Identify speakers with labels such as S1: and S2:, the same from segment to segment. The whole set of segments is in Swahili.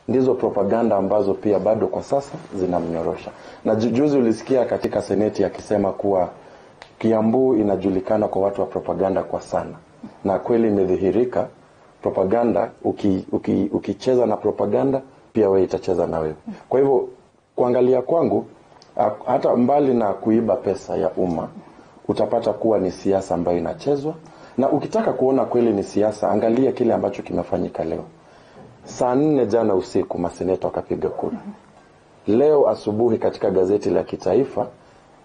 S1: ndizo propaganda ambazo pia bado kwa sasa zinamnyorosha. Na ju- juzi ulisikia katika seneti akisema kuwa Kiambu inajulikana kwa watu wa propaganda kwa sana, na kweli imedhihirika propaganda. Uki, uki, ukicheza na propaganda pia wewe itacheza na wewe. Kwa hivyo kuangalia kwangu, ah, hata mbali na kuiba pesa ya umma, utapata kuwa ni siasa ambayo inachezwa, na ukitaka kuona kweli ni siasa, angalia kile ambacho kimefanyika leo. Saa nne jana usiku maseneta wakapiga kura. Leo asubuhi katika gazeti la kitaifa uh,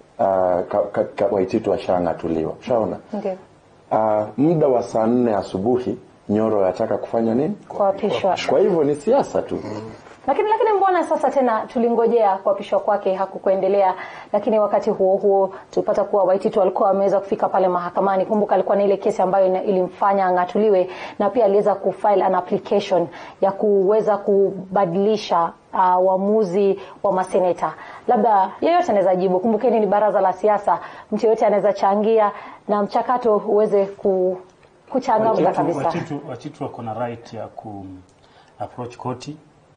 S1: ka, ka, ka, Waititu ashang'atuliwa. Ushaona?
S2: Ndio.
S1: Uh, muda wa saa nne asubuhi Nyoro yataka kufanya nini?
S2: Kuapishwa.
S1: Kwa hivyo ni siasa tu.
S2: Lakini lakini mbona sasa tena tulingojea kuapishwa kwake hakukuendelea, lakini wakati huo huo tulipata kuwa Waititu alikuwa ameweza kufika pale mahakamani. Kumbuka alikuwa na ile kesi ambayo ina- ilimfanya ang'atuliwe, na pia aliweza kufile an application ya kuweza kubadilisha uh, uamuzi wa maseneta. Labda yeyote anaweza jibu. Kumbukeni ni baraza la siasa, mtu yeyote anaweza changia na mchakato uweze ku, kuchangamka kabisa.
S3: Wachitu, Wachitu wako na right ya ku approach koti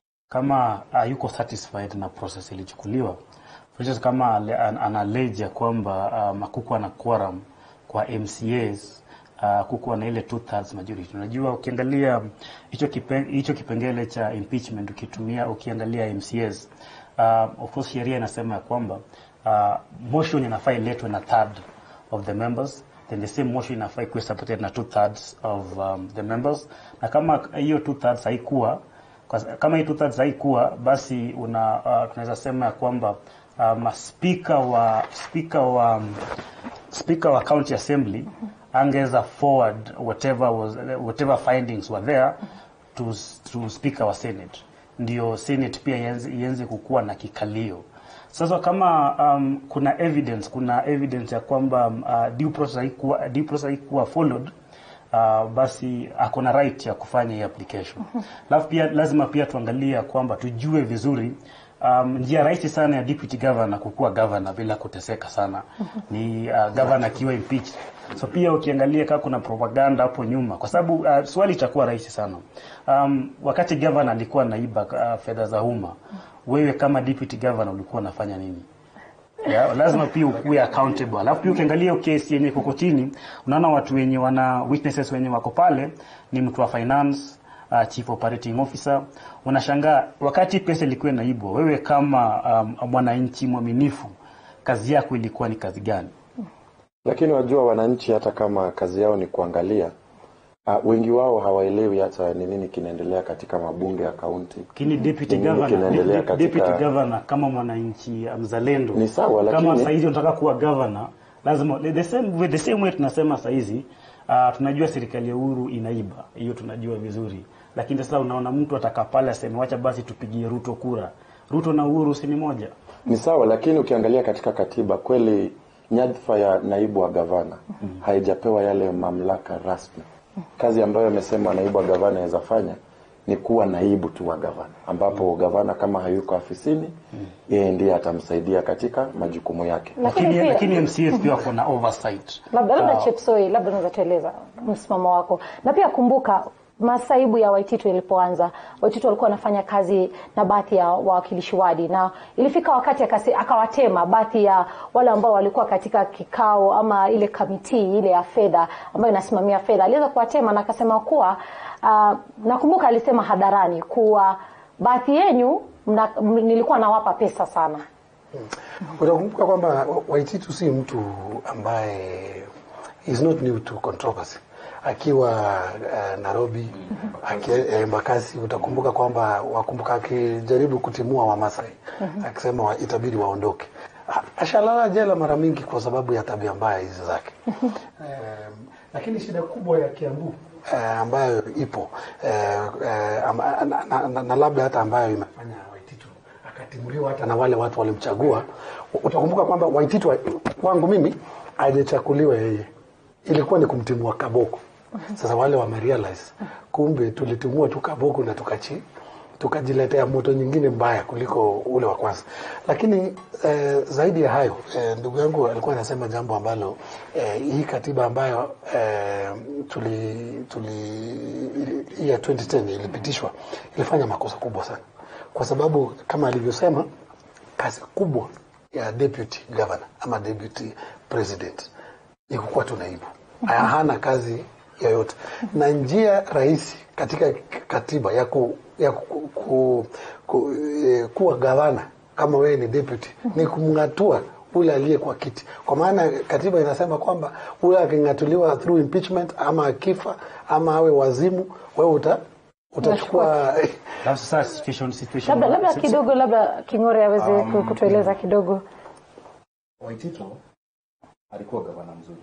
S3: kama hayuko satisfied na process ilichukuliwa. For instance, kama ale- an- analeja kwamba um, hakukuwa na quorum kwa MCAs uh, kukuwa na ile two thirds majority. Unajua, ukiangalia hicho kipen, hicho kipengele cha impeachment ukitumia ukiangalia MCAs uh, of course sheria inasema ya kwamba uh, motion inafaa iletwe na third of the members then the same motion inafaa ikuwe supported na two thirds of um, the members, na kama hiyo two thirds haikuwa kwa- kama hii two thirds haikuwa basi una uh, tunaweza sema ya kwamba um, speaker wa speaker wa um, speaker wa county assembly angeza forward whatever was whatever findings were there to to speaker wa senate ndio senate pia ianze ianze kukuwa na kikalio sasa kama um, kuna evidence kuna evidence ya kwamba um, uh, due process haikuwa due process haikuwa followed uh, basi ako na right ya kufanya hii application. Alafu pia lazima pia tuangalie ya kwamba tujue vizuri um, njia rahisi sana ya deputy governor kukuwa governor bila kuteseka sana ni uh, governor akiwa impeached. So pia ukiangalia kama kuna propaganda hapo nyuma, kwa sababu uh, swali itakuwa rahisi sana um, wakati governor alikuwa naiba uh, fedha za umma, wewe kama deputy governor ulikuwa unafanya nini? Yeah, lazima pia ukuwe accountable. Alafu pia ukiangalia kesi yenye iko kotini, unaona watu wenye wana witnesses wenye wako pale ni mtu wa finance, uh, chief operating officer. Unashangaa wakati pesa ilikuwa inaibwa, wewe kama um, mwananchi mwaminifu, kazi yako ilikuwa ni kazi gani?
S1: Lakini wajua wananchi hata kama kazi yao ni kuangalia uh, wengi wao hawaelewi hata ni nini kinaendelea katika mabunge ya kaunti.
S3: Lakini deputy
S1: Ni nini
S3: governor,
S1: kinaendelea
S3: de-
S1: katika-
S3: deputy governor kama mwananchi uh, mzalendo
S1: Ni sawa,
S3: kama
S1: lakini-
S3: saizi unataka kuwa governor lazima the the same way, the same way tunasema saizi uh, tunajua serikali ya Uhuru inaiba, hiyo tunajua vizuri, lakini sasa unaona mtu ataka pale aseme wacha basi tupigie Ruto kura. Ruto na Uhuru si ni moja?
S1: Ni sawa, lakini ukiangalia katika katiba kweli nyadhifa ya naibu wa gavana haijapewa yale mamlaka rasmi. Kazi ambayo amesema naibu wa gavana anaweza fanya ni kuwa naibu tu wa gavana, ambapo gavana kama hayuko afisini, yeye ndiye atamsaidia katika majukumu yake.
S2: Lakini
S3: Lakini,
S2: pia-
S3: lakini MCS pia wako na oversight.
S2: labda labda
S3: Uh,
S2: Chepsoi, labda unaweza tueleza msimamo wako, na pia kumbuka masaibu ya Waititu ilipoanza, Waititu walikuwa wanafanya kazi na baadhi ya wawakilishi wadi, na ilifika wakati akasi, akawatema baadhi ya wale ambao walikuwa katika kikao ama ile kamiti ile ya fedha ambayo inasimamia fedha, aliweza kuwatema na akasema kuwa uh, nakumbuka alisema hadharani kuwa baadhi yenyu mna, m, nilikuwa nawapa pesa sana.
S4: Utakumbuka kwamba Waititu si mtu ambaye is not new to controversy. Akiwa uh, Nairobi aki, eh, Embakasi, utakumbuka kwamba wakumbuka akijaribu kutimua Wamasai akisema wa, itabidi waondoke. A- Ashalala jela mara mingi kwa sababu ya tabia mbaya hizi zake. um, lakini shida kubwa ya Kiambu eh, ambayo ipo eh, eh, ama, na, na, na, na labda hata ambayo imefanya Waititu akatimuliwa hata na wale watu walimchagua. Utakumbuka kwamba Waititu wa- kwangu mimi hajachakuliwa yeye, ilikuwa ni kumtimua Kaboko. Sasa wale wamerealize kumbe tulitimua tu Kaboko na tukachi tukajiletea moto nyingine mbaya kuliko ule wa kwanza. Lakini eh, zaidi ya hayo eh, ndugu yangu alikuwa anasema jambo ambalo eh, hii katiba ambayo eh, tuli tuli ya 2010 ilipitishwa ilifanya makosa kubwa sana, kwa sababu kama alivyosema kazi kubwa ya deputy governor ama deputy president ni kukuwa tu naibu, hana kazi yoyote, na njia rahisi katika katiba ya, ku, ya ku, ku, ku, eh, kuwa gavana kama wewe ni deputy ni kumng'atua ule aliye kwa kiti, kwa maana katiba inasema kwamba ule aking'atuliwa through impeachment ama akifa ama awe wazimu, wewe uta utachukua
S3: Alafu sasa situation situation
S2: labda labda
S3: si- si-
S2: kidogo labda King'ore aweze
S5: Um,
S2: kutueleza kidogo
S5: Waitito alikuwa gavana mzuri,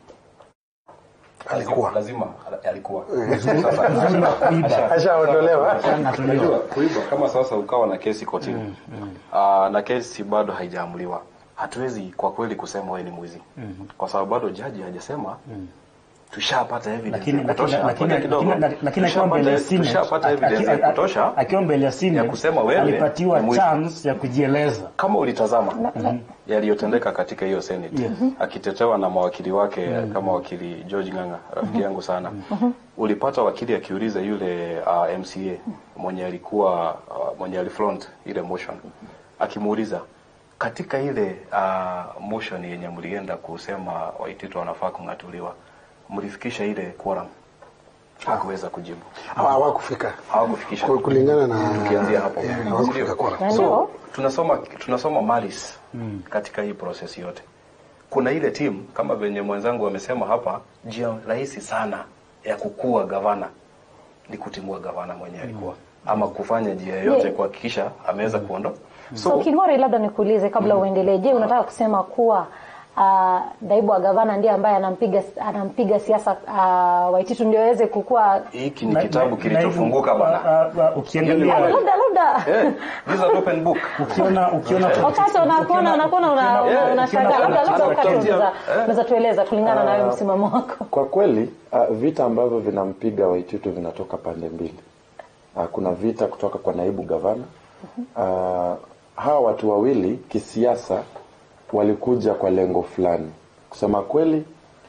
S4: alikuwa
S5: lazima alikuwa
S3: mzuri wa kuiba.
S4: ashaondolewa.
S5: Unajua, kuiba kama sasa ukawa na kesi kotini Ah, na kesi bado haijaamuliwa, hatuwezi kwa kweli kusema wewe ni mwizi kwa sababu bado jaji hajasema tushapata evidence
S3: lakini
S5: ya
S3: lakini
S5: kutosha.
S3: lakini
S5: Ngoja kidogo.
S3: lakini lakini akiwa mbele ya
S5: Tushapata-
S3: Senate
S5: tushapata
S3: aki-
S5: evidence
S3: aki-
S5: ya kutosha
S3: akiwa mbele ya
S5: ya
S3: Senate
S5: kusema wewe
S3: alipatiwa
S5: ni mwizi.
S3: chance ya kujieleza
S5: kama ulitazama yaliyotendeka katika hiyo senate
S3: Yes.
S5: akitetewa na mawakili wake kama wakili George Ng'ang'a rafiki yangu sana ulipata wakili akiuliza yule uh, MCA mwenye alikuwa uh, mwenye alifront ile motion akimuuliza katika ile uh, motion yenye mlienda kusema Waitito wanafaa kung'atuliwa mlifikisha ile quorum hakuweza kujibu
S4: hawakufika
S5: hawakufikisha
S4: Ku- kulingana na
S5: tukianzia hapo
S4: Yeah,
S5: Ndio.
S4: hawakufika quorum.
S2: Na
S5: so
S2: ndio.
S5: tunasoma tunasoma malis katika hii process yote kuna ile timu kama venye mwenzangu amesema hapa njia rahisi sana ya kukua gavana ni kutimua gavana mwenye alikuwa ama kufanya njia yoyote
S2: Yeah.
S5: kuhakikisha ameweza kuondoa
S2: So King'ore, labda nikuulize kabla uendelee. Je, unataka kusema kuwa uh, naibu wa gavana ndiye ambaye anampiga anampiga siasa uh, Waititu ndio aweze kukua?
S5: hiki ni
S3: Na-
S5: kitabu
S3: na-
S5: kilichofunguka
S3: na-
S5: bwana
S3: ah, ah, ukiangalia
S2: Labda labda
S5: Eh, this is an open book
S3: ukiona ukiona
S2: wakati unakuona unakuona una- una-
S5: Yeah,
S2: unashangaa,
S3: ukiona-
S2: labda labda wakati
S5: ukiona-
S2: unaweza
S5: eh.
S2: unaweza tueleza kulingana na wewe msimamo wako.
S1: Kwa kweli uh, vita ambavyo vinampiga Waititu vinatoka pande mbili. Uh, kuna vita kutoka kwa naibu gavana. Uh, hawa watu wawili kisiasa walikuja kwa lengo fulani. Kusema kweli,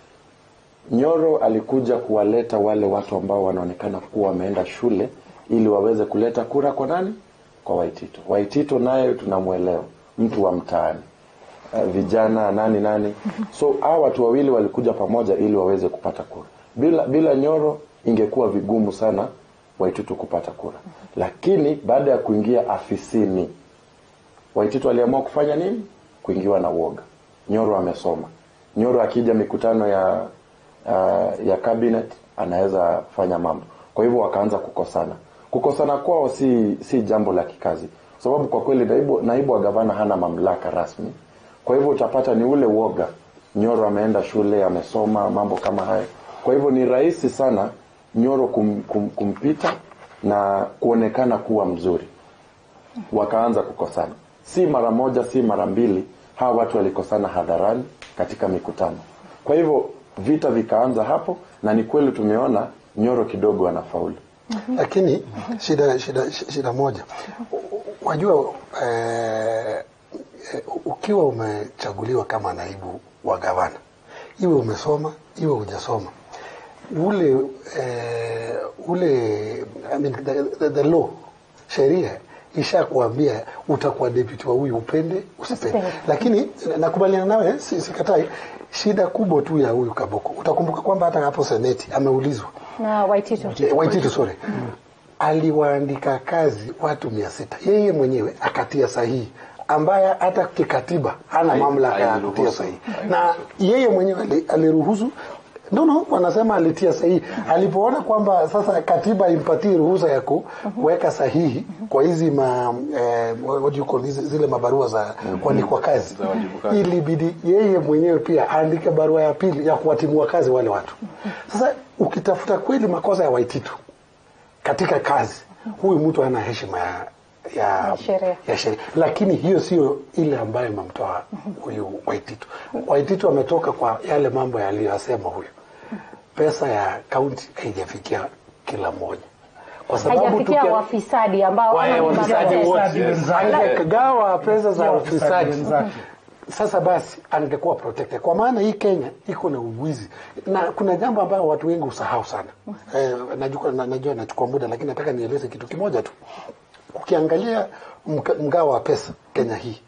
S1: Nyoro alikuja kuwaleta wale watu ambao wanaonekana kuwa wameenda shule ili waweze kuleta kura kwa nani? Kwa Waitito. Waitito naye tunamwelewa, mtu wa mtaani uh, vijana nani nani. So hawa watu wawili walikuja pamoja ili waweze kupata kura. Bila bila Nyoro ingekuwa vigumu sana Waititu kupata kura, lakini baada ya kuingia afisini Waititu aliamua kufanya nini? Kuingiwa na uoga. Nyoro amesoma. Nyoro akija mikutano ya uh, ya cabinet anaweza fanya mambo. Kwa hivyo wakaanza kukosana. Kukosana kwao si si jambo la kikazi, kwa sababu kwa kweli naibu, naibu wa gavana hana mamlaka rasmi. Kwa hivyo utapata ni ule uoga. Nyoro ameenda shule, amesoma mambo kama hayo. Kwa hivyo ni rahisi sana Nyoro kum, kum, kumpita na kuonekana kuwa mzuri wakaanza kukosana, si mara moja, si mara mbili. Hawa watu walikosana hadharani katika mikutano. Kwa hivyo vita vikaanza hapo, na ni kweli tumeona Nyoro kidogo anafaulu.
S4: lakini shida shida shida moja wajua eh, eh, ukiwa umechaguliwa kama naibu wa gavana iwe umesoma iwe hujasoma ule eh, ule I mean, the, the, the law sheria ishakuambia utakuwa deputy wa huyu upende usipende
S2: Usipende.
S4: lakini nakubaliana nawe si- sikatai shida kubwa tu ya huyu kaboko utakumbuka kwamba hata hapo seneti ameulizwa
S2: Na Waititu.
S4: Eh, Waititu sorry. Aliwaandika kazi watu mia sita yeye mwenyewe akatia sahihi ambaye hata kikatiba hana
S5: Hai-
S4: mamlaka ya
S5: hairuhusu.
S4: kutia sahihi na yeye mwenyewe ali- aliruhusu no no wanasema alitia sahihi alipoona kwamba sasa katiba impatie ruhusa ya kuweka sahihi kwa hizi ma eh, what do you call hizi- zile mabarua za kuandikwa kazi
S5: Za wajibikaji.
S4: ilibidi yeye mwenyewe pia aandike barua ya pili ya kuwatimua kazi wale watu sasa ukitafuta kweli makosa ya Waititu katika kazi, huyu mtu ana heshima ya ya,
S2: Ya sheria.
S4: ya sheria, lakini hiyo sio ile ambayo imemtoa huyu Waititu. Waititu ametoka kwa yale mambo yaliyosema huyu, pesa ya kaunti haijafikia kila mmoja. kwa sababu
S2: haijafikia
S4: tukia-
S2: wafisadi ambao
S4: Wale
S2: ama ni
S4: wafisadi
S2: maprotest.
S4: wote.
S3: Wafisadi wenzake.
S4: Angegawa pesa za
S3: Wafisadi
S4: ufisadi
S3: wenzake.
S4: sasa basi angekuwa protected kwa maana hii Kenya iko na uwizi na kuna jambo ambayo watu wengi usahau sana eh, najua, na, najua nachukua muda lakini nataka nieleze kitu kimoja tu ukiangalia mga- mgao wa pesa Kenya hii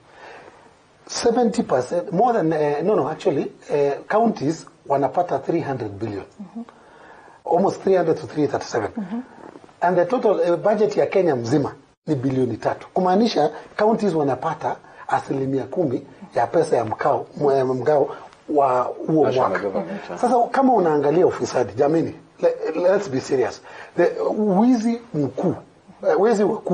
S4: 70% more than uh, no no actually uh, counties wanapata 300 billion almost 300 to 337 and the total uh, budget ya Kenya mzima ni bilioni tatu kumaanisha counties wanapata asilimia kumi ya pesa ya mkao mwe- mgao wa huo
S5: National
S4: mwaka
S5: government, yeah.
S4: sasa kama unaangalia ufisadi jamini le, let's be serious the wizi mkuu uh, wizi wakuu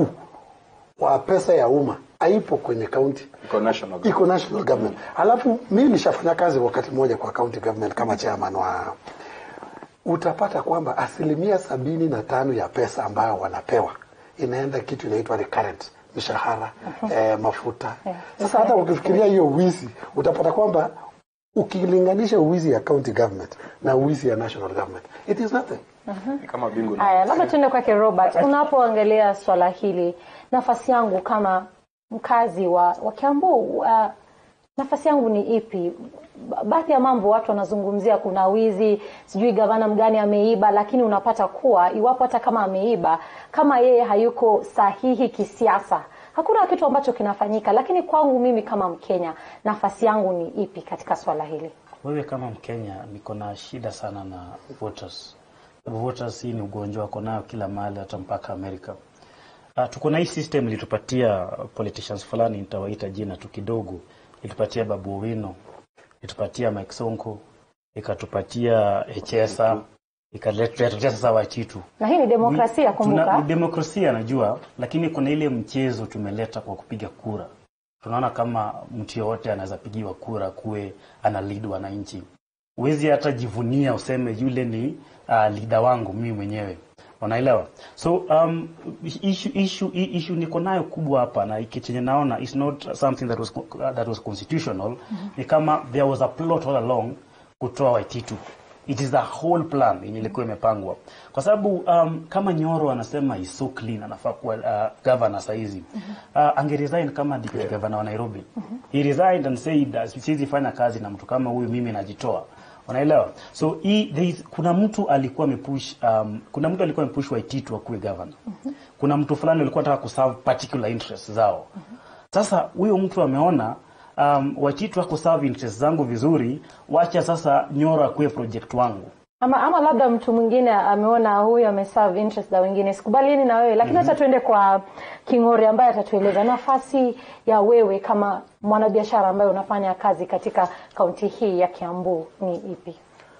S4: wa pesa ya umma haipo kwenye kaunti
S5: Iko national
S4: iko national government. Alafu mimi nishafanya kazi wakati mmoja kwa county government kama chairman wa, utapata kwamba asilimia sabini na tano ya pesa ambayo wanapewa inaenda kitu inaitwa recurrent mishahara eh, mafuta. Sasa hata ukifikiria hiyo wizi utapata kwamba ukilinganisha uwizi ya county government na uwizi ya national government it is nothing.
S5: Ni kama bingu na
S2: Haya, labda tuende kwake Robert. Unapoangalia swala hili, nafasi yangu kama mkazi wa, wa Kiambu, uh, nafasi yangu ni ipi? Ba- Baadhi ya mambo watu wanazungumzia, kuna wizi, sijui gavana mgani ameiba, lakini unapata kuwa iwapo hata kama ameiba, kama yeye hayuko sahihi kisiasa, hakuna kitu ambacho kinafanyika. Lakini kwangu mimi kama Mkenya, nafasi yangu ni ipi katika swala hili?
S3: Wewe kama Mkenya niko na shida sana na voters. Sababu voters hii ni ugonjwa wako nayo kila mahali hata mpaka Amerika. Uh, tuko na hii system ilitupatia politicians fulani nitawaita jina tu kidogo. Ilitupatia Babu Owino, ilitupatia Mike Sonko, ikatupatia Echesa, ikatuletea sasa Wachitu.
S2: Na hii ni demokrasia,
S3: Tuna-
S2: kumbuka.
S3: ni demokrasia najua, lakini kuna ile mchezo tumeleta kwa kupiga kura. Tunaona kama mtu yoyote anaweza pigiwa kura kuwe ana lead wananchi. Huwezi hata jivunia useme yule ni uh, leader wangu mimi mwenyewe. Unaelewa? So um, issue, issue, issue niko nayo kubwa hapa na iki chenye naona is not something that was, that was constitutional. Ni kama there was a plot all along kutoa Waititu it is the whole plan yenye ilikuwa imepangwa kwa sababu um, kama Nyoro anasema is so clean anafaa kuwa uh, governor saizi uh, angeresign kama deputy governor wa Nairobi he resigned and said uh, siwezi fanya kazi na mtu kama huyu mimi najitoa unaelewa so hii there is, kuna mtu alikuwa amepush um, kuna mtu alikuwa amepush Waititu akuwe governor kuna mtu fulani alikuwa anataka kuserve particular interests zao sasa huyo mtu ameona um, Wachitu ako serve interest zangu vizuri, wacha sasa Nyoro akuwe project wangu.
S2: ama, ama labda mtu mwingine ameona huyu ameserve interest za wengine. Sikubaliani na wewe, lakini hata tuende kwa King'ori ambaye atatueleza nafasi ya wewe kama mwanabiashara ambaye unafanya kazi katika kaunti hii ya Kiambu ni ipi?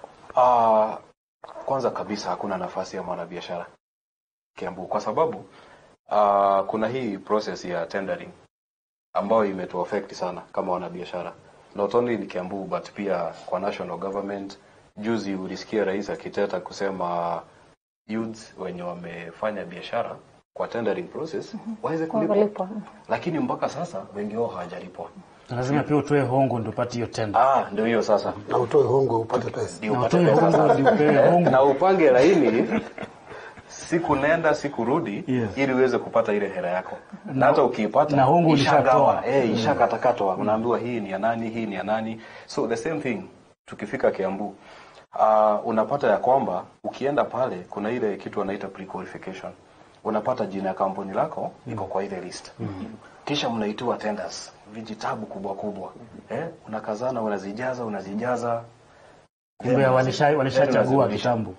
S5: Ah, kwanza kabisa hakuna nafasi ya mwanabiashara Kiambu kwa sababu ah, kuna hii process ya tendering ambayo imetuaffect sana kama wanabiashara not only in Kiambu but pia kwa national government. Juzi ulisikia rais akiteta kusema youths wenye wamefanya biashara kwa tendering process waweze kulipwa,
S2: Walipwa.
S5: lakini mpaka sasa wengi wao hawajalipwa.
S3: Lazima pia utoe hongo ndio upate hiyo tenda.
S5: Ah, ndio hiyo sasa
S4: Na utoe hongo upate pesa.
S5: ndio
S3: Na
S5: upate
S3: utoe
S5: pesa
S3: hongo ndio upewe hongo.
S5: na upange laini siku nenda siku rudi
S3: Yes.
S5: ili uweze kupata ile hela yako na hata ukiipata
S3: na hongo
S5: ishagawa
S3: ulishatoa.
S5: eh ishakatakatwa unaambiwa hii ni ya nani hii ni ya nani so the same thing tukifika Kiambu uh, unapata ya kwamba ukienda pale kuna ile kitu wanaita pre-qualification unapata jina ya kampuni lako iko kwa ile list kisha mnaitiwa tenders vijitabu kubwa kubwa eh unakazana unazijaza unazijaza
S3: Kumbe walisha- walishachagua
S5: Lazima
S3: kitambo.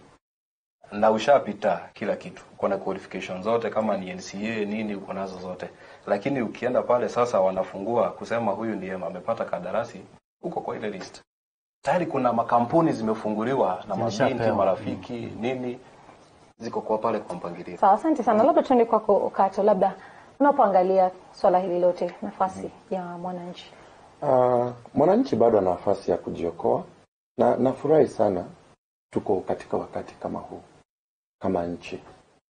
S5: na ushapita kila kitu, uko na qualification zote, kama ni NCA nini, uko nazo zote, lakini ukienda pale sasa, wanafungua kusema huyu ndiye amepata kandarasi, uko kwa ile list tayari. Kuna makampuni zimefunguliwa na mabinti
S3: Zilishapewa.
S5: marafiki nini, ziko kwa pale kwa mpangilio.
S2: Sawa, asante sana. Labda tuende kwako Okato, labda unapoangalia swala hili lote, nafasi ya mwananchi
S1: Uh, mwananchi bado ana nafasi ya kujiokoa na nafurahi sana tuko katika wakati kama huu kama nchi.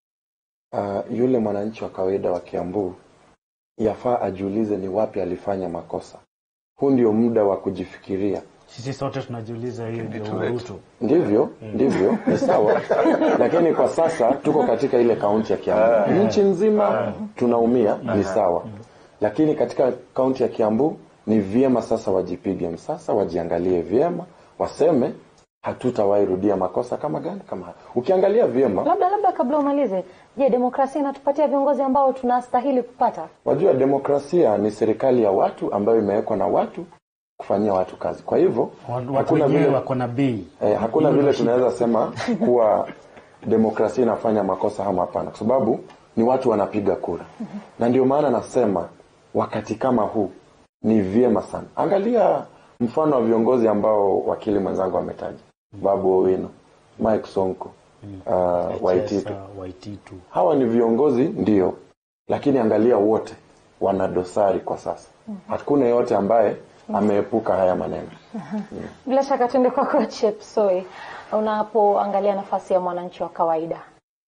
S1: Uh, yule mwananchi wa kawaida wa Kiambu yafaa ajiulize ni wapi alifanya makosa. Huu ndio muda wa kujifikiria
S3: Sisi sote tunajiuliza hiyo ndio Ruto.
S1: ndivyo ndivyo ni sawa lakini kwa sasa tuko katika ile kaunti ya Kiambu nchi nzima tunaumia ni sawa lakini katika kaunti ya Kiambu ni vyema sasa wajipige msasa wajiangalie vyema waseme hatutawahi rudia makosa kama gani kama haya ukiangalia vyema
S2: Labda labda kabla umalize, je, demokrasia inatupatia viongozi ambao tunastahili kupata?
S1: wajua demokrasia ni serikali ya watu ambayo imewekwa na watu kufanyia watu kazi kwa hivyo
S3: Watu
S1: hakuna
S3: wenyewe
S1: vile
S3: wako na bei.
S1: Eh, hakuna vile tunaweza sema kuwa demokrasia inafanya makosa ama hapana, kwa sababu ni watu wanapiga kura, na ndio maana nasema wakati kama huu ni vyema sana. Angalia mfano wa viongozi ambao wakili mwenzangu ametaja, Babu Owino, Mike Sonko, uh, Waititu.
S3: Sasa, Waititu.
S1: Hawa ni viongozi ndio, lakini angalia wote wana dosari kwa sasa. Hakuna yeyote ambaye ameepuka haya maneno.
S2: Bila shaka tuende kwako Chepsoi, unapoangalia nafasi ya mwananchi wa kawaida.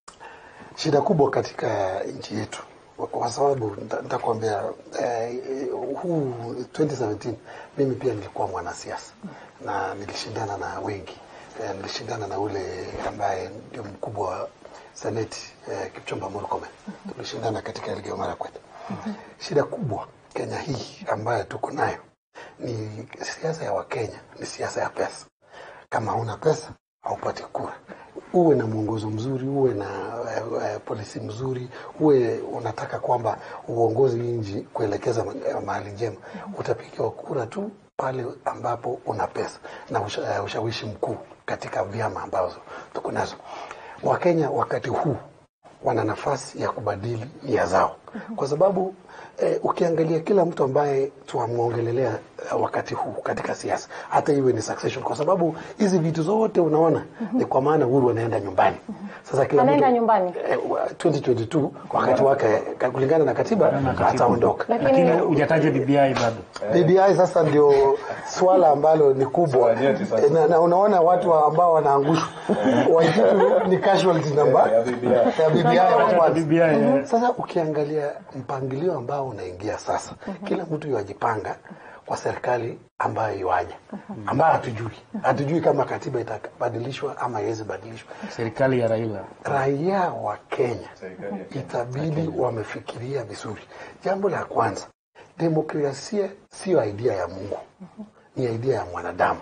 S4: shida kubwa katika nchi yetu kwa- kwa sababu nita- nitakwambia eh, huu 2017 mimi pia nilikuwa mwanasiasa na nilishindana na wengi eh, nilishindana na ule ambaye ndio mkubwa wa seneti eh, Kipchumba Murkomen tulishindana katika Elgeyo Marakwet shida kubwa Kenya hii ambayo tuko nayo ni siasa ya Wakenya ni siasa ya pesa kama huna pesa haupati kura. Uwe na mwongozo mzuri, uwe na uh, uh, polisi mzuri, uwe unataka kwamba uongozi nchi kuelekeza ma- mahali njema, utapigiwa kura tu pale ambapo una pesa na usha, uh, ushawishi mkuu katika vyama ambazo tuko nazo. Wakenya wakati huu wana nafasi ya kubadili nia zao, kwa sababu eh, ukiangalia kila mtu ambaye tunamwongelelea eh, wakati huu katika siasa, hata iwe ni succession, kwa sababu hizi vitu zote unaona ni kwa maana Uhuru anaenda nyumbani. Sasa kila
S2: Anaenda
S4: mtu,
S2: nyumbani?
S4: eh, wa- 2022 wakati wake ka- kulingana na katiba ataondoka.
S3: Lakini
S2: Lakini
S3: hujataja BBI bado.
S4: BBI sasa ndio swala ambalo ni kubwa
S5: Swala nyeti sasa.
S4: Eh, na, na unaona watu wa- ambao wanaangushwa Waititu ni casualty namba
S5: Ya BBI.
S4: ya BBI wa
S3: Hata
S4: kwanza.
S3: BBI. eh.
S4: Sasa ukiangalia mpangilio ambao unaingia sasa, kila mtu yajipanga kwa serikali ambayo iwaja, ambayo hatujui hatujui kama katiba itabadilishwa ama iwezi badilishwa.
S3: Serikali ya Raila.
S4: Raia wa Kenya
S5: Serikali ya Kenya.
S4: itabidi wamefikiria vizuri. Jambo la kwanza, demokrasia siyo idea ya Mungu, ni idea ya mwanadamu.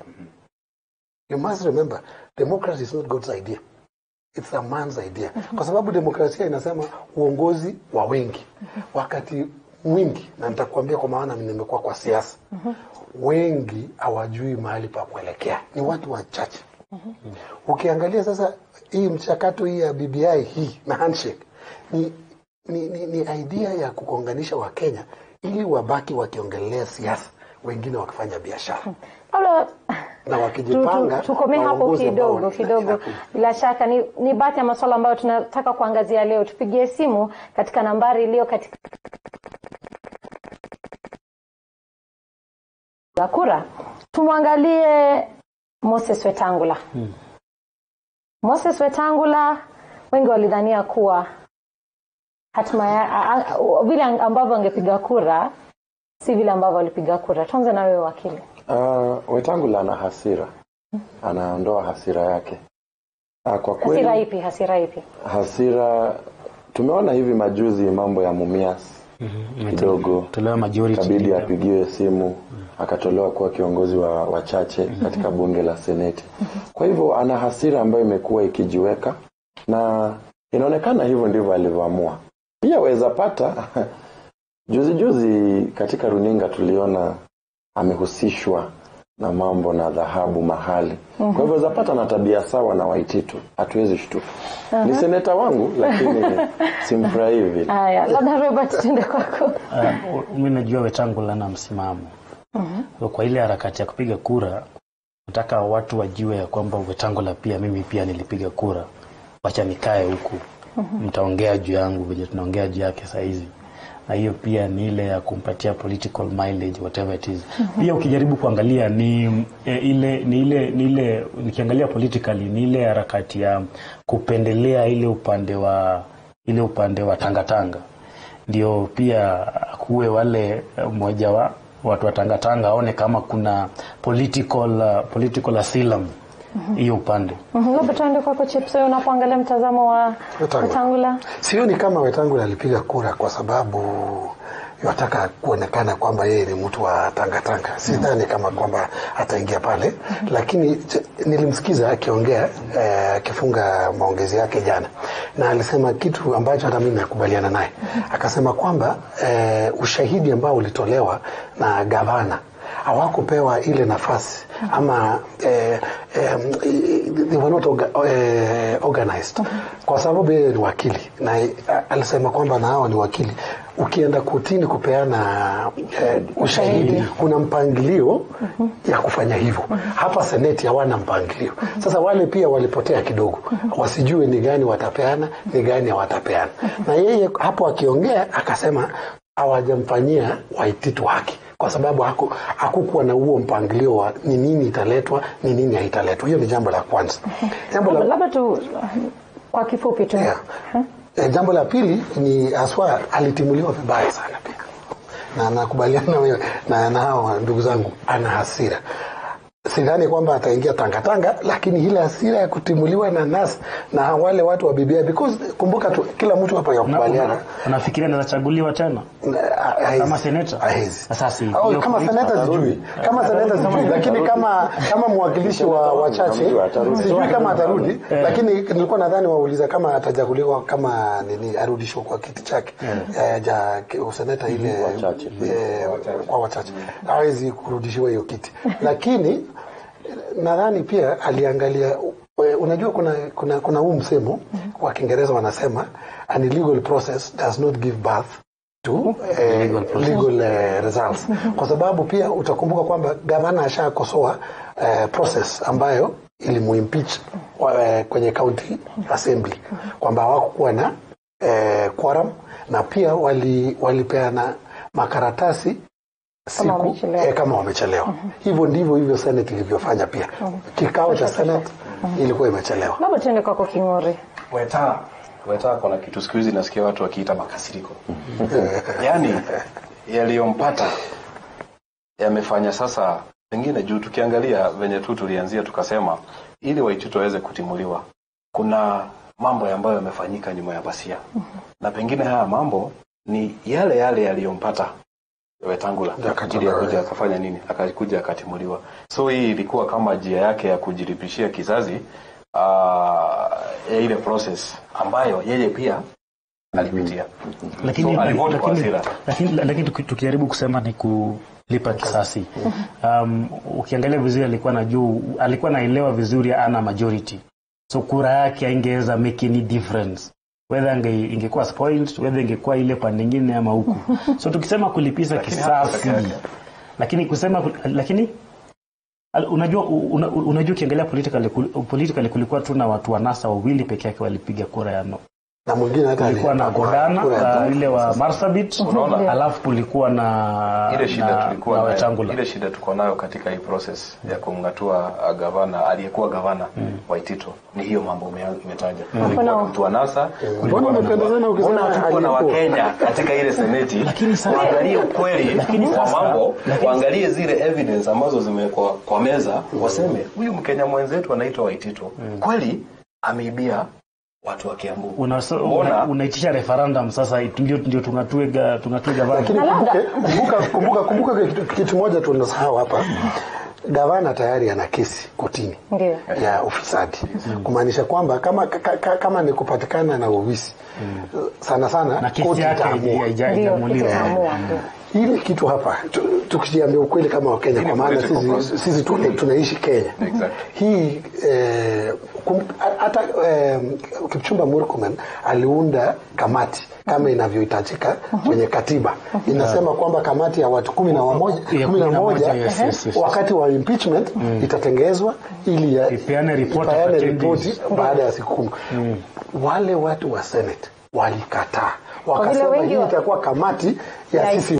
S4: You must remember, democracy is not God's idea. It's a man's idea. Kwa sababu demokrasia inasema uongozi wa wengi. Wakati mwingi, na nitakuambia kwa maana nimekuwa kwa siasa, wengi hawajui mahali pa kuelekea, ni watu wachache. Ukiangalia sasa hii mchakato hii ya BBI hii na handshake ni, ni, ni, ni idea ya kukonganisha Wakenya ili wabaki wakiongelea siasa, wengine wakifanya biashara
S2: labda
S4: na
S2: tu-
S4: wakijipanga
S2: tu- tukomee hapo
S4: waongozi ambao
S2: kidogo
S4: ni-
S2: kidogo.
S4: inakuja.
S2: Bila shaka ni, ni baadhi ya masuala ambayo tunataka kuangazia leo. Tupigie simu katika nambari iliyo katika ya kura. Tumwangalie Moses Wetangula. Moses Wetangula, wengi walidhania kuwa hatima ya a- a- vile ambavyo angepiga kura si vile ambavyo alipiga kura. Tuanze na wewe wakili.
S1: Uh, Wetangula ana hasira, anaondoa hasira yake. Uh, kwa kweli
S2: Hasira ipi? Hasira ipi?
S1: hasira tumeona hivi majuzi mambo ya Mumias kidogo
S3: Tolewa majority.
S1: kabidi apigiwe simu akatolewa kuwa kiongozi wa wachache katika bunge la seneti. Kwa hivyo ana hasira ambayo imekuwa ikijiweka na inaonekana hivyo ndivyo alivyoamua. Pia weza pata juzi juzi katika runinga tuliona amehusishwa na mambo na dhahabu mahali. Kwa hivyo weza pata na tabia sawa na Waititu, hatuwezi shtuka. Ni seneta wangu lakini simfurahii vile.
S2: Haya, labda Robert, tuende kwako.
S3: Uh, mi najua Wetangula na msimamo so, kwa ile harakati ya kupiga kura nataka watu wajue ya kwamba Wetangula pia mimi pia nilipiga kura, wacha nikae huku mtaongea juu yangu venye tunaongea juu yake sahizi na hiyo pia ni ile ya kumpatia political mileage whatever it is. Pia ukijaribu kuangalia ni e, ile ni ile ni ile nikiangalia politically ni ile harakati ya kupendelea ile upande wa ile upande wa tangatanga ndio pia kuwe wale eh, mmoja wa watu wa Tangatanga aone kama kuna political, uh, political asylum hiyo upande.
S2: Mhm, Labda tuende kwako Chips, wewe unapoangalia mtazamo wa
S4: Wetangula.
S2: Wetangula.
S4: Sioni kama Wetangula alipiga kura kwa sababu yataka kuonekana kwamba yeye ni mtu wa tangatanga. Sidhani kama kwamba ataingia pale, lakini ch- nilimsikiza akiongea eh, akifunga maongezi yake jana, na alisema kitu ambacho hata mimi nakubaliana naye. Akasema kwamba eh, ushahidi ambao ulitolewa na gavana hawakupewa ile nafasi ama eh, eh, they were not orga, eh, organized kwa sababu yeye ni wakili na eh, alisema kwamba na hawa ni wakili ukienda kotini kupeana eh, ushahidi kuna mpangilio ya kufanya hivyo hapa seneti hawana mpangilio sasa wale pia walipotea kidogo wasijue ni gani watapeana ni gani hawatapeana na yeye hapo akiongea akasema hawajamfanyia Waititu haki kwa sababu haku- hakukuwa na huo mpangilio wa ni nini italetwa ni nini haitaletwa. Hiyo ni jambo la kwanza. Jambo
S2: Labda,
S4: la,
S2: labda tu kwa kifupi tu.
S4: yeah. Eh, jambo la pili ni haswa alitimuliwa vibaya sana pia, na nakubaliana wewe na na hao ndugu zangu, ana hasira sidhani kwamba ataingia tangatanga lakini ile hasira ya kutimuliwa na nas na wale watu wa BBI because kumbuka tu kila mtu hapa
S3: Na-
S4: yakubaliana
S3: una- Unafikiria anaweza chaguliwa tena kama seneta? Sasa si-
S4: Oh,
S3: hiyo
S4: kama
S3: point
S4: seneta
S3: atarudi.
S4: sijui kama seneta sijui lakini kama kama mwakilishi wa wachache
S1: Mtu atarudi.
S4: sijui kama atarudi lakini nilikuwa nadhani wauliza kama atachaguliwa kama nini arudishwe kwa kiti chake eh, ja useneta ile
S1: Wachache.
S4: eh, kwa wachache hawezi kurudishiwa hiyo kiti lakini nadhani pia aliangalia eh, unajua kuna kuna kuna huu msemo wa Kiingereza wanasema an illegal process does not give birth to eh,
S3: Legal process.
S4: legal eh, results kwa sababu pia utakumbuka kwamba gavana ashakosoa eh, process ambayo ilimuimpeach wa- eh, kwenye county assembly kwamba hawakukuwa na eh, quorum na pia wali walipeana makaratasi
S2: Kama
S4: siku
S2: wamechelewa.
S4: eh, kama wamechelewa hivyo ndivyo hivyo senate ilivyofanya pia kikao cha senate ilikuwa imechelewa
S2: Labda tuende kwako King'ori.
S5: Weta Weta kuna kitu siku hizi nasikia watu wakiita makasiriko. Yaani yaliyompata yamefanya sasa pengine juu tukiangalia venye tu tulianzia tukasema ili Waititu waweze kutimuliwa kuna mambo ambayo yamefanyika nyuma ya pasia. Na pengine haya mambo ni yale yale yaliyompata Wetangula
S4: Akatoka,
S5: ili akuja
S4: eh.
S5: akafanya nini, akakuja akatimuliwa. So hii ilikuwa kama njia yake ya kujiripishia kizazi ah, ya ile process ambayo yeye pia alipitia.
S3: lakini,
S5: So, alivote kwa
S3: lakini,
S5: hasira.
S3: lakini, lakini tuki- tukijaribu kusema ni kulipa kisasi um, ukiangalia vizuri alikuwa na juu alikuwa naelewa vizuri ana majority so kura yake aingeweza make any difference whether ange, ingekuwa spoiled whether ingekuwa ile pande nyingine ama huku so tukisema kulipiza
S5: Lakini hapo
S3: kisasi
S5: peke yake.
S3: lakini kusema lakini al- unajua una, unajua ukiangalia politically, kul- politically kulikuwa tu na watu wa NASA wawili peke yake walipiga kura ya no
S4: na mwingine hata
S3: kulikuwa na
S4: alipakwa
S3: Godana
S4: kura ya
S3: uh, ile wa Marsabit
S5: Unaona?
S3: alafu kulikuwa na
S5: ile shida
S3: na,
S5: tulikuwa
S3: na
S5: nayo,
S3: Wetangula
S5: ile shida tuko nayo katika hii process ya kumngatua uh, gavana aliyekuwa gavana wa Itito ni hiyo mambo ume- umetaja. Kulikuwa
S2: Mbona-
S5: mtu wa NASA, kulikuwa
S4: Mbona
S5: na-
S4: umependezana ukisema
S5: mbona hatukuwa na
S4: aliyekuwa?
S5: Wakenya katika ile seneti
S3: Lakini sasa-
S5: waangalie ukweli
S3: Lakini
S5: wa
S3: sasa-
S5: mambo,
S3: lakini-
S5: waangalie zile evidence ambazo zimewekwa kwa meza, waseme huyu Mkenya mwenzetu anaitwa Waitito kweli ameibia watu wa Kiambu.
S3: Una- so-
S5: Mbona-
S3: una- unaitisha referendum sasa ndio ndio tungatue ga- tungatue gavana
S4: lakini
S2: Na labda-
S4: kumbuke, kumbuka, kumbuka, kumbuka kitu, kitu moja tunasahau hapa gavana tayari ana kesi kotini
S2: Ndio.
S4: ya ufisadi kumaanisha kwamba kama, ka, ka, kama ni kupatikana na uwisi sana sana
S3: na kesi
S4: koti
S3: yake
S4: itaamua.
S2: Ndio,
S3: haija- haijamuliwa
S2: itaamua, ndio.
S4: ile kitu hapa tu- tukijiambia ukweli kama wakenya
S5: Hii
S4: kwa
S5: ni
S4: maana
S5: political
S4: sisi,
S5: process.
S4: sisi tuna, tunaishi kenya
S5: Exactly.
S4: hii eh, kum- hata eh, kipchumba murkomen aliunda kamati kama inavyohitajika kwenye katiba inasema kwamba kamati ya watu kumi na wamoja
S3: Ya
S4: kumi na moja
S3: yes, yes, yes.
S4: wakati wa impeachment itatengezwa ili ya-
S3: Ipeane report
S4: ipeane
S3: after 10
S4: ripoti
S3: days.
S4: baada ya siku kumi wale watu wa senate walikataa
S2: vile
S4: wakasema
S2: wengi
S4: hii
S2: wa-
S4: itakuwa kamati ya
S2: Ya-
S4: sisi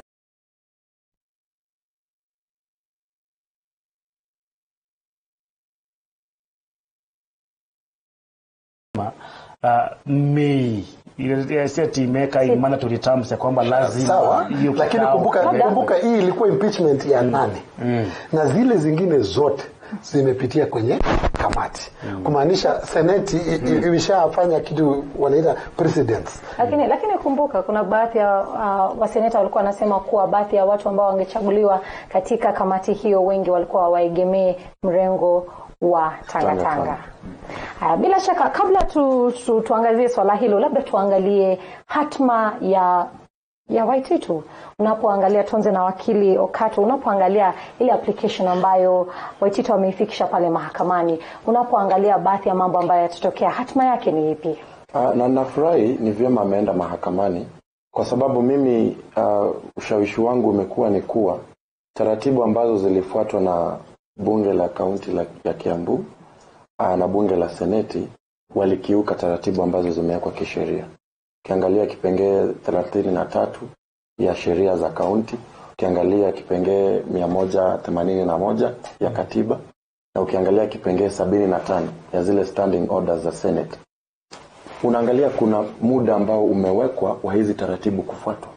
S3: uh, Mei Ile- si ati imeweka in mandatory terms ya kwamba lazima
S4: sawa
S3: hiyo
S4: lakini
S3: kikao-
S4: kumbuka,
S2: Labda-
S4: kumbuka hii ilikuwa impeachment ya nane na zile zingine zote zimepitia kwenye kamati kumaanisha seneti i- i- imeshafanya kitu wanaita precedents
S2: Lakini lakini kumbuka kuna baadhi ya uh, waseneta walikuwa wanasema kuwa baadhi ya watu ambao wangechaguliwa katika kamati hiyo wengi walikuwa waegemee mrengo wa Tanga
S1: Tanga
S2: Tanga.
S1: Tanga.
S2: Haya, bila shaka kabla tu, tu, tuangazie swala hilo, labda tuangalie hatma ya ya Waititu unapoangalia Tonze na wakili Okato, unapoangalia ile application ambayo Waititu wameifikisha pale mahakamani, unapoangalia baadhi ya mambo ambayo yatatokea, hatma yake ni ipi?
S1: Ah, na nafurahi ni vyema ameenda mahakamani kwa sababu mimi uh, ushawishi wangu umekuwa ni kuwa taratibu ambazo zilifuatwa na bunge la kaunti la, ya Kiambu uh, na bunge la seneti walikiuka taratibu ambazo zimewekwa kisheria. Ukiangalia kipengee thelathini na tatu ya sheria za kaunti, ukiangalia kipengee mia moja themanini na moja ya katiba na ukiangalia kipengee sabini na tano ya zile standing orders za senate unaangalia kuna muda ambao umewekwa wa hizi taratibu kufuatwa.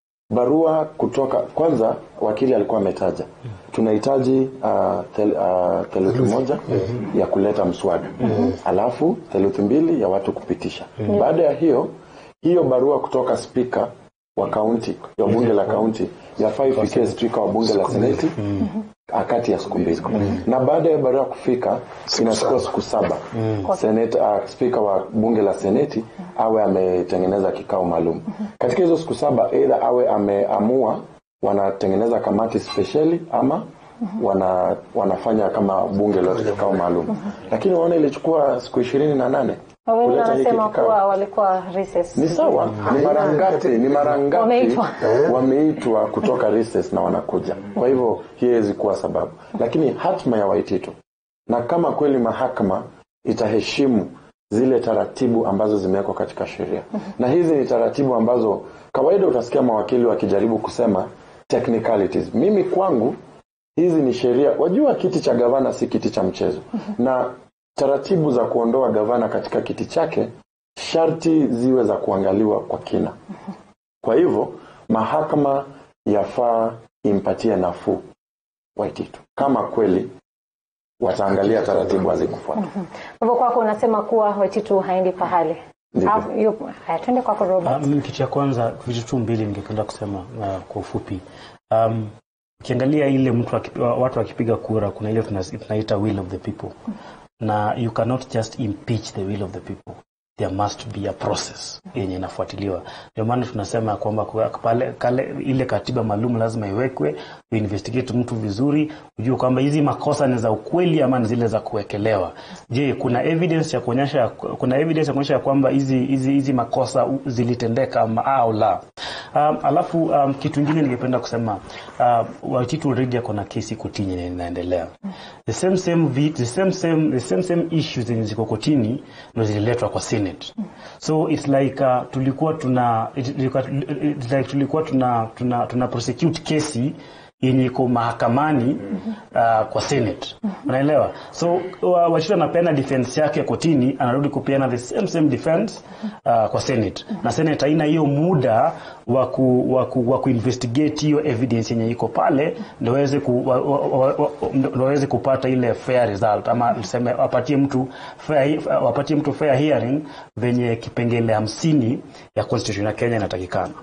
S1: Barua kutoka kwanza, wakili alikuwa ametaja tunahitaji uh, tel, uh, theluthi moja ya kuleta mswada alafu theluthi mbili ya watu kupitisha. Baada ya hiyo hiyo barua kutoka spika wa kaunti ya bunge la kaunti yafaa ifikie spika wa bunge la seneti kati ya siku mbili na baada ya barua kufika inachukua siku saba Senate, uh, spika wa bunge la seneti awe ametengeneza kikao maalum katika hizo siku saba eidha awe ameamua wanatengeneza kamati spesheli ama wana, wanafanya kama bunge lote kikao maalum lakini waona ilichukua siku ishirini na nane
S2: Wengi
S1: kuleta hiki
S2: wanasema
S1: kikao.
S2: kuwa walikuwa recess.
S1: Ni sawa, ni mara ngapi, ni mara ngapi
S2: Wameitwa.
S1: wameitwa kutoka recess na wanakuja. Kwa hivyo hii haiwezi kuwa sababu, lakini hatma ya Waititu na kama kweli mahakama itaheshimu zile taratibu ambazo zimewekwa katika sheria, na hizi ni taratibu ambazo kawaida utasikia mawakili wakijaribu kusema technicalities. Mimi kwangu hizi ni sheria. Wajua, kiti cha gavana si kiti cha mchezo, na taratibu za kuondoa gavana katika kiti chake sharti ziwe za kuangaliwa kwa kina. Kwa hivyo mahakama yafaa impatie nafuu Waititu kama kweli wataangalia taratibu hazikufuata.
S2: Kwa hivyo kwako unasema kuwa Waititu haendi pahali.
S1: Ndivyo.
S2: Alafu, yupo. Haya, twende kwako
S3: Ah,
S2: Robert.
S3: mimi kitu cha kwanza vitu tu mbili ningependa kusema uh, kwa ufupi um, ukiangalia ile mtu akipi- watu wakipiga kura kuna ile tuna- tunaita will of the people na you cannot just impeach the will of the people there must be a process yenye inafuatiliwa ndio maana tunasema ya kwamba kwa- pale kale ile katiba maalum lazima iwekwe uinvestigate mtu vizuri ujue kwamba hizi makosa ni za ukweli ama ni zile za kuwekelewa je kuna evidence ya kuonyesha kuna evidence ya kuonyesha ya kwamba hizi hizi hizi makosa u- zilitendeka ama au la um, alafu um, kitu ingine ningependa kusema uh, Waititu already ako na kesi kotini na inaendelea the same same vi- the same same the same same issues zenye ziko kotini ndo zililetwa kwa senate so it's like uh, tulikuwa tuna it, ilikuwa- it's like tulikuwa tuna tuna, tuna prosecute kesi yenye iko mahakamani uh, kwa senate unaelewa so wa- Waititu anapeana defense yake kotini anarudi kupeana the same same defense uh, kwa senate na senate haina hiyo muda wa ku, wa ku, wa kuinvestigate hiyo evidence yenye iko pale ndio waweze ku, wa, wa, wa, wa, ndio waweze kupata ile fair result ama tuseme wapatie mtu fair, wapatie mtu fair hearing venye kipengele hamsini ya constitution ya Kenya inatakikana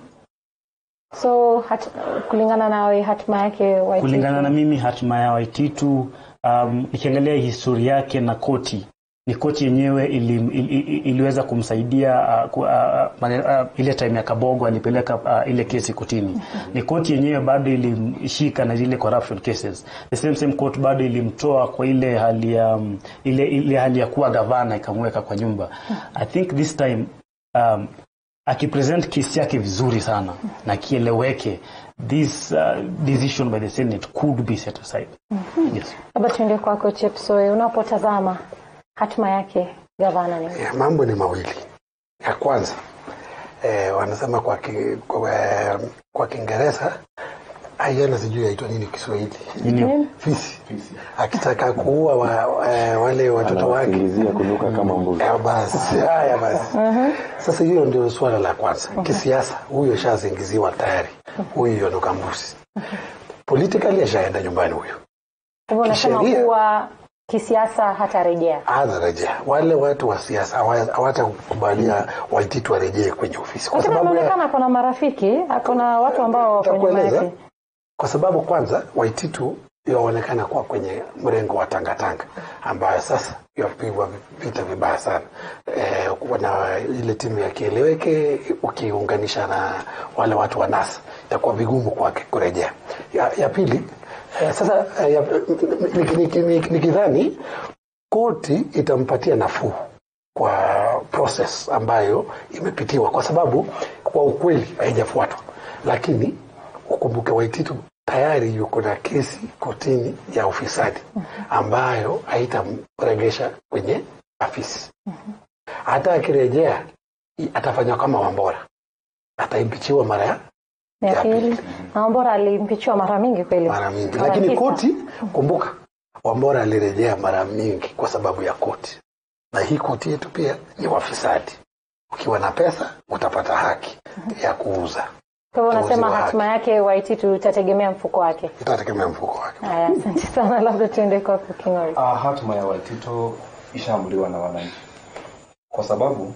S2: So hat, kulingana nawe hatma yake Waititu.
S3: kulingana na mimi hatima ya Waititu um, nikiangalia historia yake na koti ni koti yenyewe ili, ili, ili, iliweza kumsaidia uh, ku, uh, mane, uh, ile time ya Kabogo alipeleka uh, ile kesi kotini. Ni koti yenyewe bado ilimshika na zile corruption cases. The same same court bado ilimtoa kwa ile hali ya um, ile, ile hali ya kuwa gavana ikamweka kwa nyumba. I think this time um, akipresent kesi yake vizuri sana na kieleweke this uh, decision by the senate could be set aside yes.
S2: Labda tuende kwako Chepsoe, unapotazama hatma yake gavana ni
S4: Ya, mambo ni mawili. Ya kwanza eh, wanasema kwa, ki, kwa, eh, kwa Kiingereza aiana sijui yaitwa nini Kiswahili
S3: Nini?
S4: fisi akitaka kuua wa, eh, wale watoto wake
S1: Anawasingizia kunuka kama mbuzi.
S4: Ya basi haya basi sasa hiyo ndio suala la kwanza kisiasa huyo shazingiziwa tayari huyu yonoka mbuzi politically ashaenda nyumbani huyo
S2: Hivyo unasema
S4: Kisheria.
S2: kuwa kisiasa hatarejea.
S4: anarejea wale watu wa siasa hawa- hawatakubalia waititu warejee kwenye ofisi kwa
S2: Lakini
S4: sababu ya,
S2: anaonekana ako na marafiki, ako na watu ambao wako nyuma
S4: Nitakueleza.
S2: yake.
S4: kwa sababu kwanza waititu yaonekana kuwa kwenye mrengo wa tangatanga ambayo sasa yapigwa vita vibaya sana e, na ile timu ya kieleweke ukiunganisha na wale watu wa NASA itakuwa vigumu kwake kurejea ya, ya pili e, sasa e, ya- nikidhani niki, niki, nikidhani koti itampatia nafuu kwa process ambayo imepitiwa kwa sababu kwa ukweli haijafuatwa lakini ukumbuke waititu tayari yuko na kesi kotini ya ufisadi ambayo haitamregesha kwenye afisi hata akirejea i- atafanywa kama wambora ataimpichiwa mara ya
S2: Ya
S4: Ya
S2: pili, na Wambora alimpichiwa mara mingi kweli.
S4: mara mingi
S2: Mara
S4: lakini
S2: tisa.
S4: koti kumbuka wambora alirejea mara mingi kwa sababu ya koti na hii koti yetu pia ni wafisadi ukiwa na pesa utapata haki ya kuuza
S2: Kwa hivyo unasema
S4: Utauziwa
S2: hatima yake Waititu itategemea mfuko wake.
S4: itategemea mfuko wake
S2: Haya, asante sana, labda tuende kwako King'ori.
S5: Uh, hatima ya Waitito ishaamuliwa na wananchi kwa sababu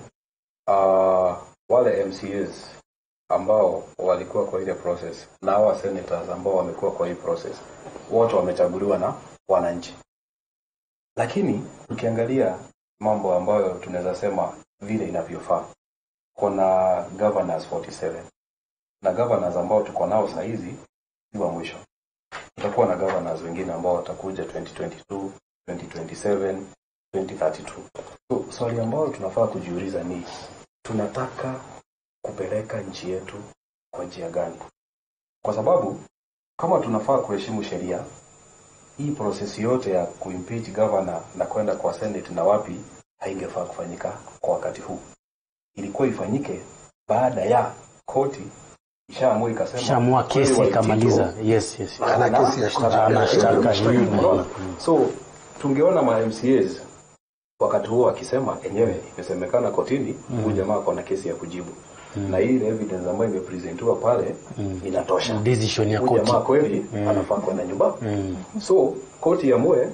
S5: uh, wale MCAs ambao walikuwa kwa ile process na hawa senators ambao wamekuwa kwa hii process wote wamechaguliwa na wananchi, lakini tukiangalia mambo ambayo tunaweza sema vile inavyofaa, kuna governors 47 na governors ambao tuko nao saa hizi si wa mwisho tutakuwa na governors wengine ambao watakuja 2022 2027 2032 so swali ambalo tunafaa kujiuliza ni tunataka kupeleka nchi yetu kwa njia gani kwa sababu kama tunafaa kuheshimu sheria hii prosesi yote ya kuimpeach governor na kwenda kwa senate na wapi haingefaa kufanyika kwa wakati huu ilikuwa ifanyike baada ya koti ishaamua ikasema
S3: Shamua
S5: kweli
S3: kesi
S5: Waititu-
S3: ikamaliza. Yes, yes.
S4: ana kesi ya kujibu.
S3: Ana shtaka hii.
S5: Unaona? so tungeona ma MCAs wakati huo akisema enyewe imesemekana kotini huyu jamaa ako na kesi ya kujibu na hii evidence ambayo imepresentiwa pale inatosha
S3: Decision ya
S5: huyu
S3: koti.
S5: jamaa kweli anafaa kwenda nyumba so koti iamue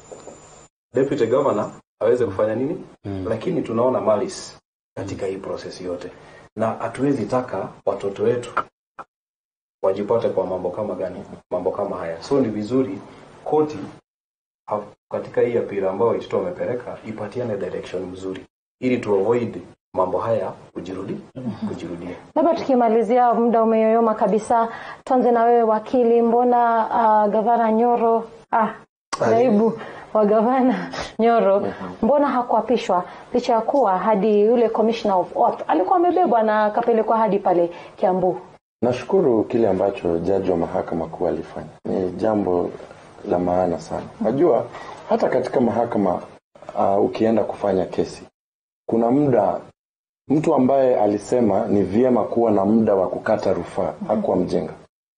S5: deputy governor aweze kufanya nini lakini tunaona malice katika hii process yote na hatuwezi taka watoto wetu wajipate kwa mambo kama gani mambo kama haya so ni vizuri koti ha- katika hii apira ambayo Waititu wamepeleka ipatiane direction mzuri ili tu avoid mambo haya kujirudi kujirudia
S2: Labda tukimalizia, muda umeyoyoma kabisa, tuanze na wewe wakili. Mbona uh, gavana Nyoro ah, naibu wa gavana Nyoro, mbona hakuapishwa licha ya kuwa hadi yule commissioner of oath alikuwa amebebwa na akapelekwa hadi pale Kiambu?
S1: Nashukuru kile ambacho jaji wa mahakama kuu alifanya, ni jambo la maana sana. Najua hata katika mahakama uh, ukienda kufanya kesi, kuna muda mtu ambaye alisema ni vyema kuwa na muda wa kukata rufaa hakuwa mjinga.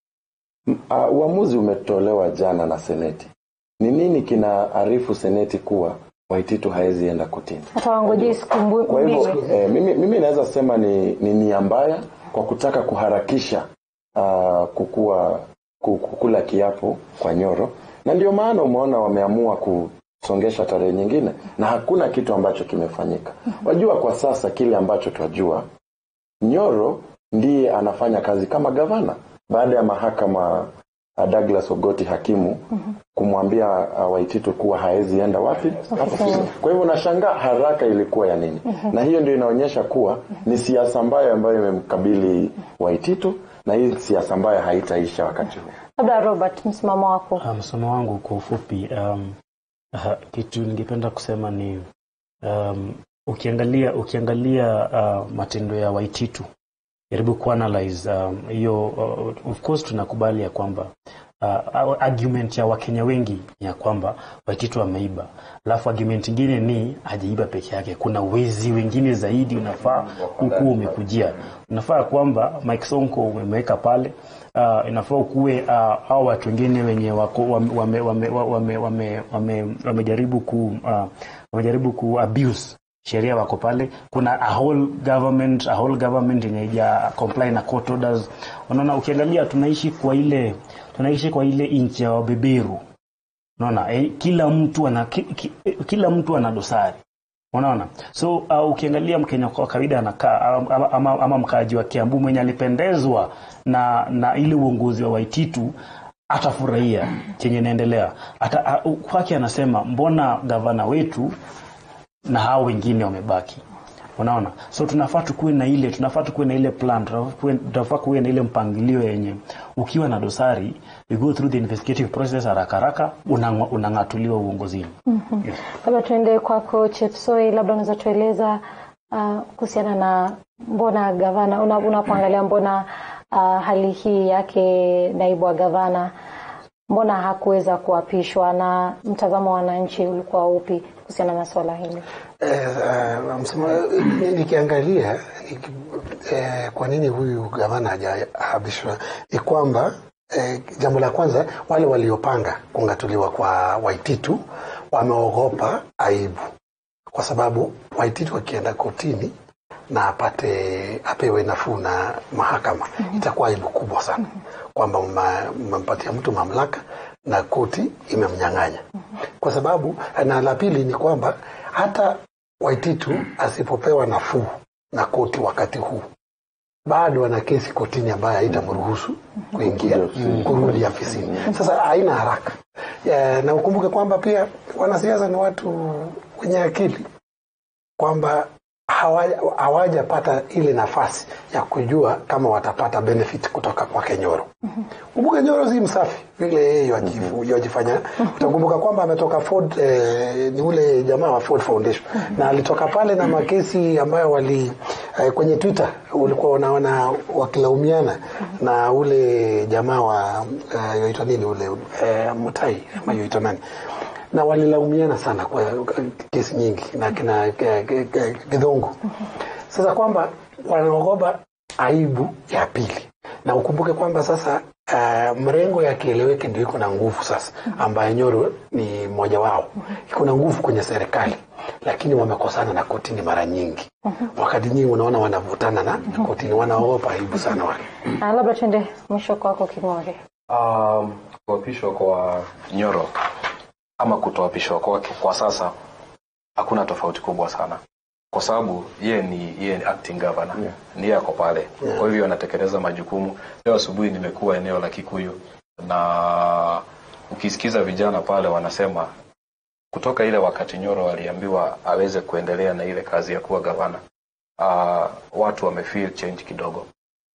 S1: M- Uh, uamuzi umetolewa jana na seneti. Ni nini kinaarifu seneti kuwa Waititu haezi enda kotini?
S2: Hata wangojei siku mbu-
S1: Kwa hivyo
S2: mbili.
S1: eh, mimi, mimi naweza sema ni, ni nia mbaya kwa kutaka kuharakisha uh, kukua, ku- kukula kiapo kwa Nyoro, na ndio maana umeona wameamua kusongesha tarehe nyingine, na hakuna kitu ambacho kimefanyika. Wajua, kwa sasa kile ambacho twajua, Nyoro ndiye anafanya kazi kama gavana baada ya mahakama uh, Douglas Ogoti hakimu kumwambia uh, Waititu kuwa haezi enda wapi
S2: Ofisini.
S1: kwa hivyo nashangaa haraka ilikuwa ya nini, na hiyo ndio inaonyesha kuwa ni siasa mbaya ambayo imemkabili Waititu, na hii siasa mbaya haitaisha wakati huu.
S2: Labda Robert, msimamo wako.
S3: Uh, msomo wangu kwa ufupi um, uh, kitu ningependa kusema ni um, ukiangalia ukiangalia uh, matendo ya Waititu jaribu kuanalyze um, hiyo uh, of course tunakubali ya kwamba uh, argument ya Wakenya wengi ni ya kwamba Waititu ameiba, alafu argument ingine ni hajaiba peke yake, kuna wezi wengine zaidi unafaa huku umekujia. Unafaa kwamba Mike Sonko umeweka pale uh, inafaa ukuwe uh, au watu wengine wenye wako wame, wame, wame, wame, wame, wamejaribu ku uh, wamejaribu ku abuse sheria wako pale. Kuna a whole government a whole government yenye haija comply na court orders. Unaona, ukiangalia tunaishi kwa ile tunaishi kwa ile nchi ya wabeberu. Unaona, eh, kila mtu ana ki, ki, kila mtu ana dosari. Unaona, so uh, ukiangalia Mkenya kwa kawaida anakaa ama, ama, ama mkaaji wa Kiambu mwenye alipendezwa na na ile uongozi wa Waititu atafurahia chenye inaendelea. Ata, uh, kwake anasema mbona gavana wetu na hao wengine wamebaki. Unaona, so tunafaa tukuwe na ile tunafaa tukuwe na ile plan, tunafaa kuwe na ile mpangilio yenye ukiwa na dosari you go through the investigative process haraka haraka unang'atuliwa uongozini.
S2: mm-hmm. yes. Labda tuende kwako Chepsoi, labda unaweza tueleza uh, kuhusiana na mbona gavana unapoangalia una mbona uh, hali hii yake naibu wa gavana mbona hakuweza kuapishwa na mtazamo wa wananchi ulikuwa upi kuhusiana na swala hili?
S4: Eh, uh, msema, nikiangalia niki, eh, kwa nini huyu gavana hajaapishwa ni kwamba eh, jambo la kwanza wale waliopanga kung'atuliwa kwa Waititu wameogopa aibu, kwa sababu Waititu wakienda kotini na apate apewe nafuu na mahakama mm -hmm. itakuwa aibu kubwa sana mm -hmm. kwamba umempatia mtu mamlaka na koti imemnyang'anya mm -hmm. kwa sababu na la pili ni kwamba hata Waititu asipopewa nafuu na koti wakati huu bado ana kesi kotini ambayo haitamruhusu kuingia kurudi afisini. Sasa haina haraka ya, na ukumbuke kwamba pia wanasiasa ni watu wenye akili kwamba hawajapata ile nafasi ya kujua kama watapata benefit kutoka kwake Nyoro. Kumbuka mm -hmm. Nyoro si msafi vile yeye wajifanya. Utakumbuka kwamba ametoka Ford eh, ni ule jamaa wa Ford Foundation mm -hmm. na alitoka pale na makesi ambayo wali eh, kwenye Twitter ulikuwa unaona wakilaumiana mm -hmm. na ule jamaa wa uh, yoitwa nini ule uh, Mutai ama yoitwa nani na walilaumiana sana kwa kesi nyingi na kina Githongo. Sasa kwamba wanaogopa aibu ya pili, na ukumbuke kwamba sasa uh, mrengo ya kieleweke ndio iko na nguvu sasa, ambaye Nyoro ni mmoja wao, iko na nguvu kwenye serikali, lakini wamekosana na kotini mara nyingi. Wakati nyingi unaona wanavutana na kotini, wanaogopa aibu sana wale.
S2: Ah, labda tuende mwisho kwako King'ore.
S5: Um, kuapishwa kwa Nyoro ama kutoapishwa kwake kwa sasa hakuna tofauti kubwa sana, kwa sababu yeye ni yeye ni acting governor yeah. Ndiye ako pale yeah. Kwa hivyo anatekeleza majukumu. Leo asubuhi nimekuwa eneo la Kikuyu na ukisikiza vijana pale wanasema kutoka ile wakati Nyoro aliambiwa aweze kuendelea na ile kazi ya kuwa gavana, uh, watu wamefeel change kidogo,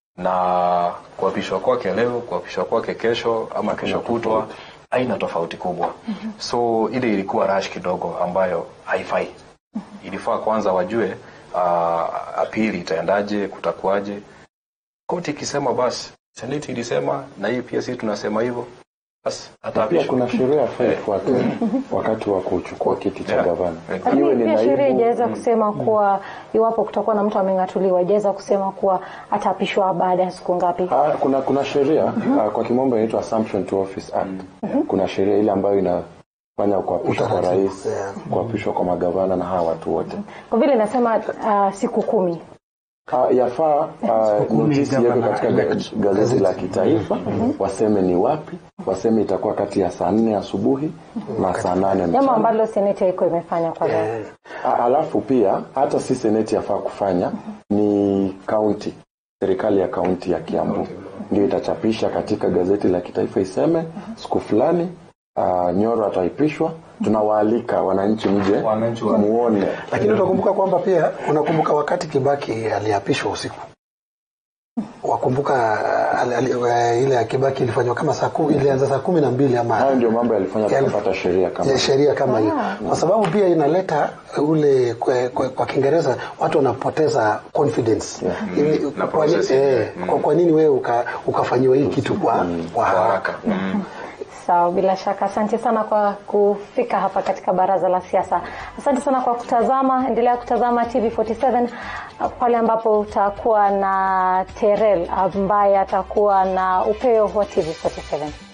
S5: na kuapishwa kwake leo, kuapishwa kwake kesho ama kesho kutwa haina tofauti kubwa. mm -hmm. So ile ilikuwa rush kidogo ambayo haifai. mm -hmm. Ilifaa kwanza wajue uh, apili itaendaje, kutakuwaje. Koti ikisema basi, seneti ilisema na hii pia sisi tunasema hivyo, basi
S1: pia kuna sheria yafaa ifuatwe wakati wa kuchukua kiti cha gavana.
S2: Lakini pia sheria ijaweza kusema kuwa iwapo kutakuwa na mtu ameng'atuliwa, ijaweza kusema kuwa ataapishwa baada ya siku ngapi?
S1: Ah, kuna kuna sheria uh, kwa kimombo inaitwa Assumption to Office Act. Kuna sheria ile ambayo inafanya kuapishwa kwa rais, kuapishwa kwa magavana na hawa watu wote.
S2: Kwa vile nasema uh, siku kumi
S1: Uh, yafaa uh, notisi yako katika gazeti la kitaifa waseme ni wapi, waseme itakuwa kati ya saa nne asubuhi na saa nane
S2: jambo
S1: mchana.
S2: ambalo seneti haiko imefanya kwa leo.
S1: A- Alafu pia hata si seneti yafaa kufanya ni kaunti, serikali ya kaunti ya Kiambu ndio itachapisha katika gazeti la kitaifa iseme siku fulani uh, Nyoro ataipishwa. Tunawaalika wananchi mje
S5: Wananchi wa-
S1: muone.
S4: Lakini utakumbuka kwamba pia unakumbuka wakati Kibaki aliapishwa usiku, wakumbuka al- al- eh, ile ya Kibaki ilifanywa kama saa kumi, ilianza saa kumi na mbili ama
S1: hayo ndio mambo yalifanya
S4: Yalif-
S1: tukapata sheria kama
S4: ya sheria kama hiyo, kwa sababu pia inaleta ule kwa, kwa, kwa Kiingereza watu wanapoteza confidence Ili-
S5: Na
S4: kwa, ni-
S5: process
S4: eh,
S5: yenyewe.
S4: kwa, kwa nini wewe uka, ukafanyiwa hii kitu kwa, kwa
S5: Kwa
S4: haraka
S5: haraka. Mm.
S2: Sawa, bila shaka. Asante sana kwa kufika hapa katika baraza la siasa. Asante sana kwa kutazama. Endelea kutazama TV47 pale ambapo utakuwa na Terel ambaye atakuwa na upeo wa TV47.